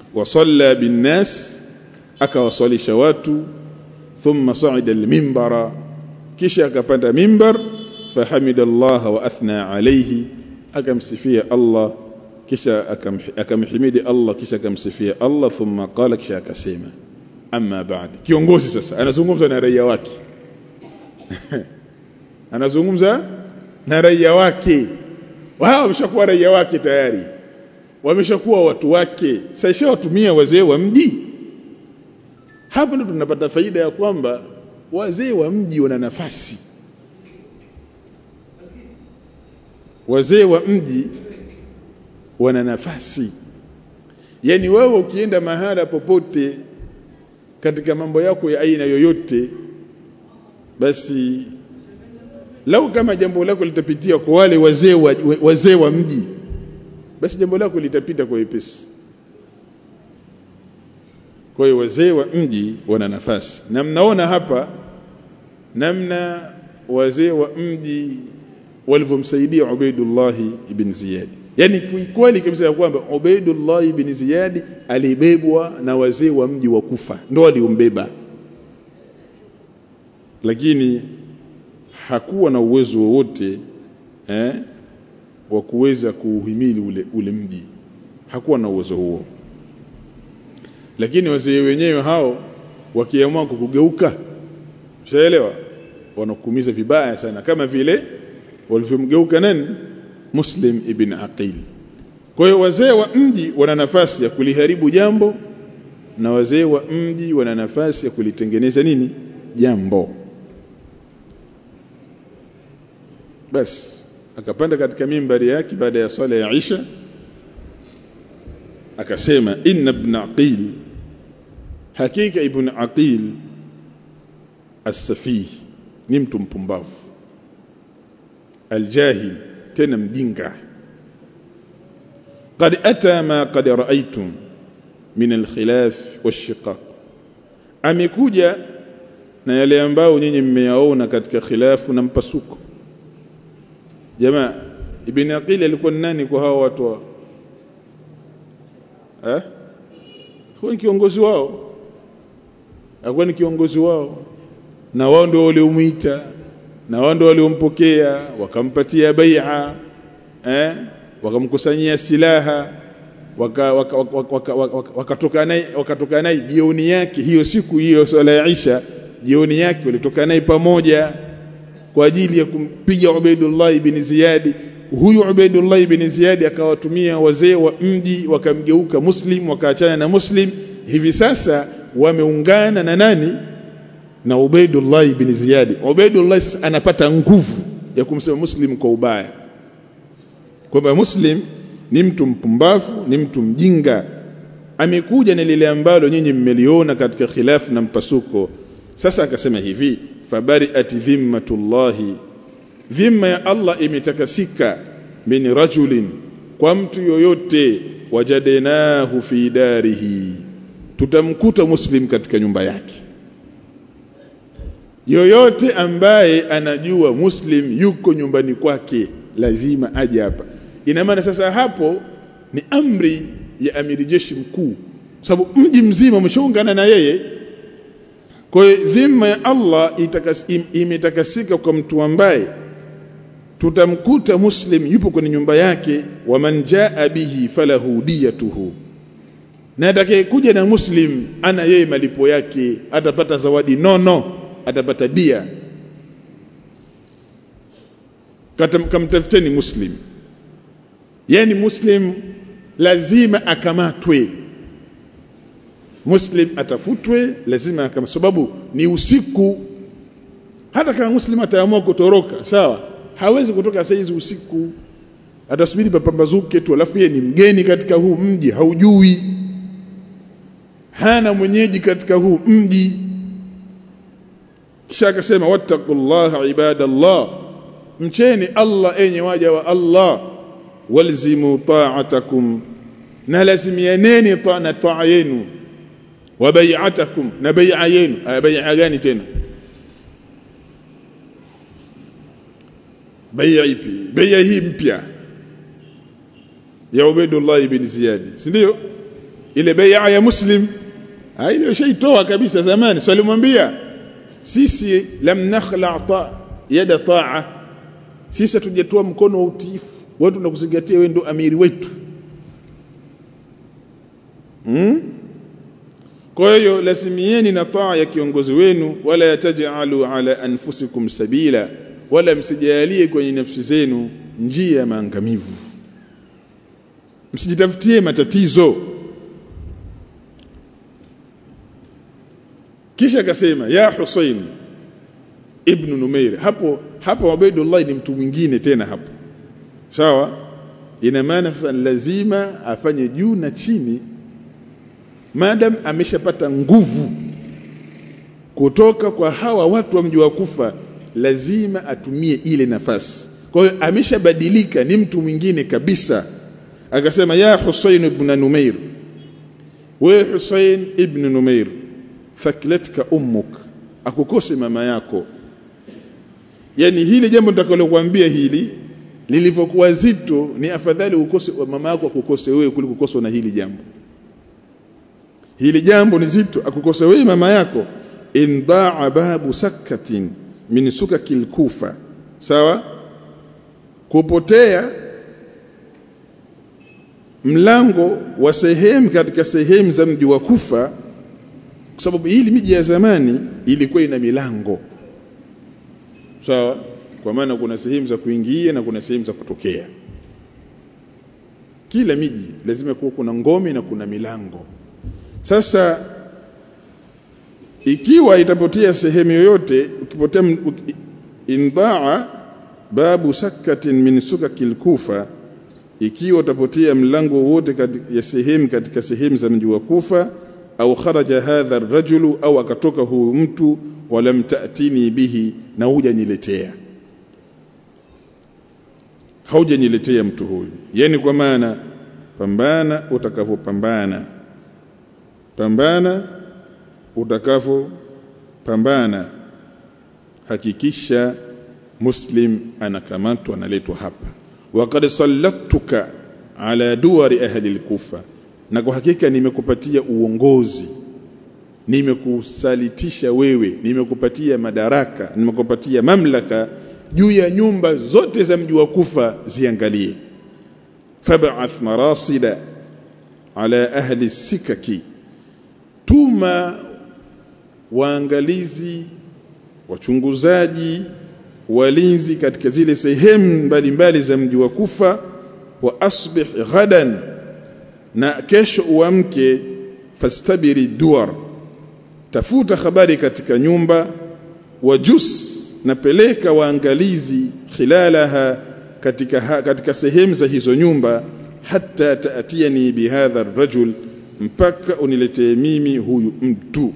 wa salla bin nas akawasalisha watu thumma sa'ida al-minbara kisha akapanda mimbar fahamida Allah wa athna alayhi akamsifia Allah kisha akamhimidi Allah kisha akamsifia Allah thumma qala kisha akasema amma ba'd kiongozi sasa anazungumza na raia wake anazungumza na raia wake wao wameshakuwa raia wake tayari wameshakuwa watu wake sasa watumia wazee wa mji hapa ndo tunapata faida ya kwamba wazee wa mji wana nafasi wazee wa mji wana nafasi yani wewe ukienda mahala popote katika mambo yako ya aina yoyote basi lau kama jambo lako litapitia kwa wale wazee wa, wazee wa mji basi jambo lako litapita kwa wepesi kwa hiyo wazee wa mji wana nafasi na mnaona hapa namna wazee wa mji walivyomsaidia Ubaidullah ibn Ziyad yani kweli kabisa ya kwamba Ubaidullah ibn Ziyad alibebwa na wazee wa mji wa Kufa ndo waliombeba lakini hakuwa na uwezo wowote eh, wa kuweza kuuhimili ule, ule mji hakuwa na uwezo huo lakini wazee wenyewe hao wakiamua kukugeuka ushaelewa wanakuumiza vibaya sana kama vile walivyomgeuka nani Muslim ibn Aqil kwa hiyo wazee wa mji wana nafasi ya kuliharibu jambo na wazee wa mji wana nafasi ya kulitengeneza nini jambo basi akapanda katika mimbari yake baada ya swala ya Isha akasema inna ibn aqil hakika ibn aqil as-safih ni mtu mpumbavu aljahil tena mjinga قد اتى ما قد رايتم من الخلاف والشقاق amekuja na yale ambayo nyinyi mmeyaona katika khilafu na mpasuko jamaa ibn aqil alikuwa nani kwa hao watu wa eh huwa ni kiongozi wao alikuwa ni kiongozi wao na wao ndio waliomuita na wao ndio waliompokea wakampatia bai'a eh wakamkusanyia silaha wakatoka waka, waka, waka, waka naye wakatoka naye jioni yake hiyo siku hiyo swala ya Isha jioni yake walitoka naye pamoja kwa ajili ya kumpiga Ubaidullah ibn Ziyad huyu Ubaidullah ibn Ziyad akawatumia wazee wa mji wakamgeuka Muslim wakaachana na Muslim hivi sasa wameungana na nani na Ubaidullah ibn Ziyad Ubaidullah anapata nguvu ya kumsema Muslim kwa ubaya kwamba Muslim ni mtu mpumbavu ni mtu mjinga amekuja na lile ambalo nyinyi mmeliona katika khilafu na mpasuko sasa akasema hivi fabari'at dhimmatullahi dhimma ya Allah imetakasika min rajulin kwa mtu yoyote wajadenahu fi darihi tutamkuta muslim katika nyumba yake yoyote ambaye anajua muslim yuko nyumbani kwake lazima aje hapa ina maana sasa hapo ni amri ya amiri jeshi mkuu sababu mji mzima umeshaungana na yeye kwa hiyo dhima ya Allah itakas, im, imetakasika kwa mtu ambaye tutamkuta muslim yupo kwenye nyumba yake wa man jaa bihi falahu diyatuhu na atakayekuja na muslim ana yeye malipo yake atapata zawadi nono atapata dia kamtafuteni muslim yani muslim lazima akamatwe muslim atafutwe lazima kama sababu ni usiku hata kama muslim ataamua kutoroka sawa hawezi kutoka saizi usiku atasubiri papambazuke tu alafu yeye ni mgeni katika huu mji haujui hana mwenyeji katika huu mji kisha akasema wattaqullaha ibadallah mcheni Allah enye waja wa Allah walzimu ta'atakum na lazimianeni ta na taa yenu wa bai'atakum na bai'a yenu bai'a gani tena bai'a ipi bai'a hii mpya ya Ubaidullah ibn Ziyad si ndio ile bai'a ya muslim hiyo shaitoa kabisa zamani so alimwambia sisi lam nakhla ta yada ta'a sisi hatujatoa mkono wa utiifu wewe tunakuzingatia wewe ndo amiri wetu hmm? kwa hiyo lazimieni na taa ya kiongozi wenu wala yatajalu ala anfusikum sabila wala msijalie kwenye nafsi zenu njia ya maangamivu msijitafutie matatizo kisha akasema ya Husain ibn Numair hapo hapo Ubaidullah ni mtu mwingine tena hapo sawa ina maana sasa lazima afanye juu na chini madam ameshapata nguvu kutoka kwa hawa watu wa mji wa Kufa lazima atumie ile nafasi kwa hiyo ameshabadilika ni mtu mwingine kabisa akasema ya Husain ibn Numair we Husain ibn Numair thaklatka ummuk akukose mama yako yani hili jambo nitakalokuambia hili lilivyokuwa zito ni afadhali ukose mama yako akukose wewe kuliko kukoswa na hili jambo hili jambo ni zito akukose wewe mama yako indaa babu sakatin min sukakil kufa sawa kupotea mlango wa sehemu katika sehemu za mji wa Kufa kwa sababu hili miji ya zamani ilikuwa ina milango sawa kwa maana kuna sehemu za kuingia na kuna sehemu za kutokea kila miji lazima kuwa kuna ngome na kuna milango sasa ikiwa itapotea sehemu yoyote ukipotea indaa babu sakatin min sukakil kufa ikiwa utapotea mlango wote ya sehemu katika sehemu za mji wa Kufa au kharaja hadha ar-rajulu au akatoka huyu mtu walam ta'tini bihi na hujaniletea haujaniletea mtu huyu yani kwa maana pambana utakavyopambana pambana utakavyopambana hakikisha muslim anakamatwa analetwa hapa waqad sallattuka ala duwari ahli al-kufa na kwa hakika nimekupatia uongozi nimekusalitisha wewe nimekupatia madaraka nimekupatia mamlaka juu ya nyumba zote za mji wa Kufa ziangalie fab'ath marasida ala ahli sikaki tuma waangalizi wachunguzaji walinzi katika zile sehemu mbalimbali za mji wa Kufa wa asbih ghadan na kesho uamke fastabiri duar tafuta habari katika nyumba wajus napeleka waangalizi khilalaha katika ha, katika sehemu za hizo nyumba hata taatiani bihadha rajul mpaka uniletee mimi huyu mtu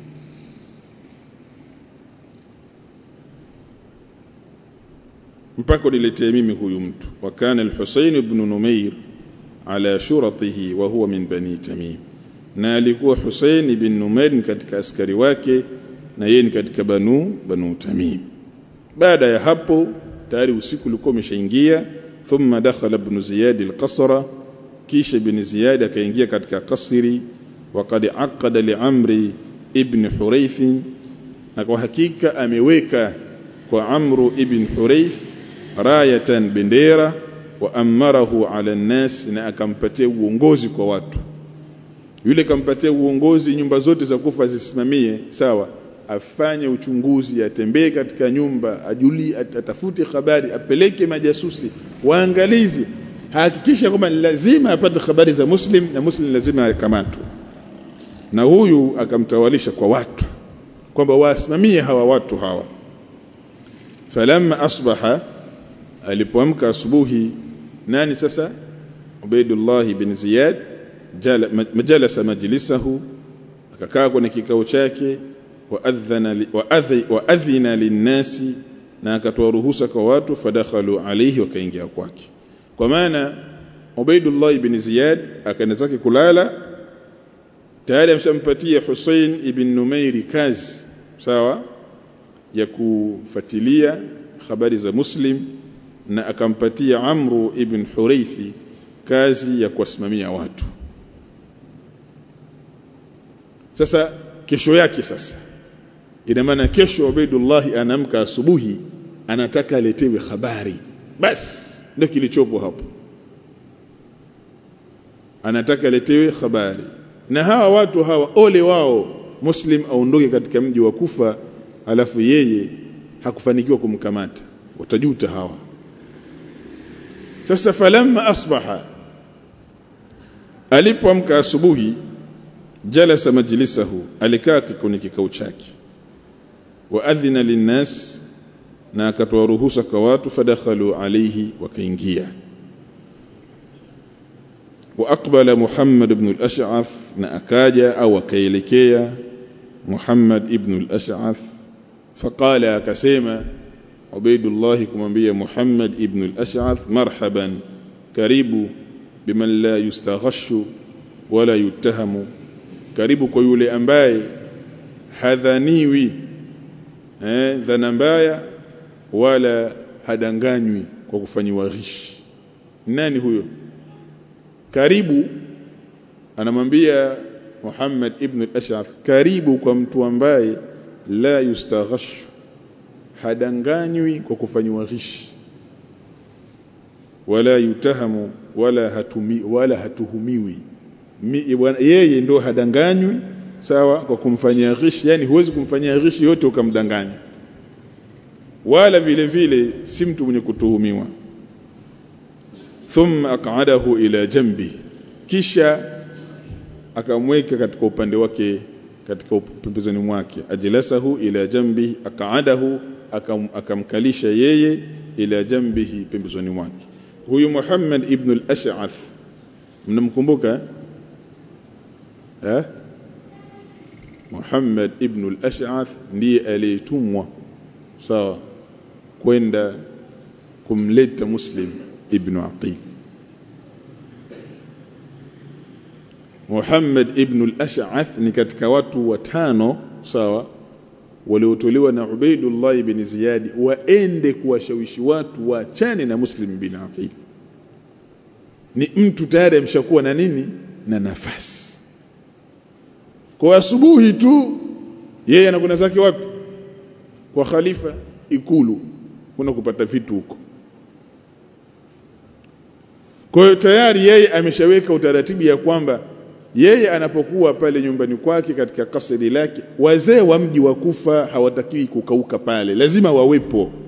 mpaka uniletee mimi huyu mtu wa kana al-Husayn ibn Numair ala shuratihi wa huwa min bani Tamim na alikuwa Husayn ibn Numair katika askari wake na yeye ni katika banu banu Tamim baada ya hapo tayari usiku ulikuwa umeshaingia thumma dakhala ibn Ziyad al-qasra kisha ibn Ziyad akaingia katika kasri waqad aqada li Amri ibn Hurayth na kwa hakika ameweka kwa Amru ibn Hurayth rayatan bendera wa amarahu ala nnas na akampatia uongozi kwa watu yule kampatia uongozi nyumba zote za kufa zisimamie sawa afanye uchunguzi atembee katika nyumba ajuli atafute habari apeleke majasusi waangalizi hakikisha kwamba lazima apate habari za muslim na muslim lazima akamatwe na huyu akamtawalisha kwa watu kwamba wasimamie hawa watu hawa falamma asbaha alipoamka asubuhi nani sasa Ubaidullah bin Ziyad majalasa majlisahu akakaa kwenye kikao chake waadhana waadhina linnasi na akatoa ruhusa kwa watu fadakhalu alayhi wakaingia kwake kwa maana Ubaidullah ibn Ziyad akaenda zake kulala tayari amshampatia Hussein ibn Numairi kazi sawa ya kufuatilia habari za Muslim na akampatia Amru ibn Huraithi kazi ya kuwasimamia watu sasa kesho yake sasa ina maana kesho Ubaidullah anaamka asubuhi anataka aletewe habari basi ndio kilichopo hapo anataka aletewe habari na hawa watu hawa ole wao muslim aondoke katika mji wa kufa alafu yeye hakufanikiwa kumkamata watajuta hawa sasa falamma asbaha alipoamka asubuhi jalasa majlisahu alikaa kwenye kikao chake wa adhina linnas na akatoa ruhusa kwa watu fadakhalu alayhi wakaingia wa aqbala Muhammad ibn al-Ash'ath na akaja au akaelekea Muhammad ibn al-Ash'ath faqala akasema Ubaidullah kumwambia Muhammad ibn al-Ash'ath marhaban karibu biman la yustaghashu wala yutahamu karibu kwa yule ambaye hadhaniwi eh dhana mbaya wala hadanganywi kwa kufanyiwa ghish nani huyo karibu anamwambia Muhammad ibn al-Ash'ath karibu kwa mtu ambaye la yustaghashu hadanganywi kwa kufanyiwa ghish wala yutahamu wala hatumi wala hatuhumiwi yeye ndo hadanganywi sawa kwa kumfanyia ghish yani huwezi kumfanyia ghish yote ukamdanganya wala vile vile si mtu mwenye kutuhumiwa thumma aq'adahu ila jambi kisha akamweka katika upande wake katika pembezoni mwake ajlasahu ila jambi aq'adahu akam, akamkalisha yeye ila jambihi pembezoni mwake huyu Muhammad ibn al-Ash'ath mnamkumbuka eh Muhammad ibn al-Ash'ath ndiye aliyetumwa sawa kwenda kumleta Muslim ibn Aqil Muhammad ibn al-Ash'ath ni katika watu watano sawa waliotolewa na Ubaidullah ibn Ziyad waende kuwashawishi watu waachane na Muslim bin Aqil ni mtu tayari amshakuwa na nini na nafasi kwa asubuhi tu yeye anakwenda zake wapi kwa khalifa ikulu kuna kupata vitu huko kwa hiyo tayari yeye ameshaweka utaratibu ya kwamba yeye anapokuwa pale nyumbani kwake katika kasri lake wazee wa mji wa Kufa hawatakiwi kukauka pale lazima wawepo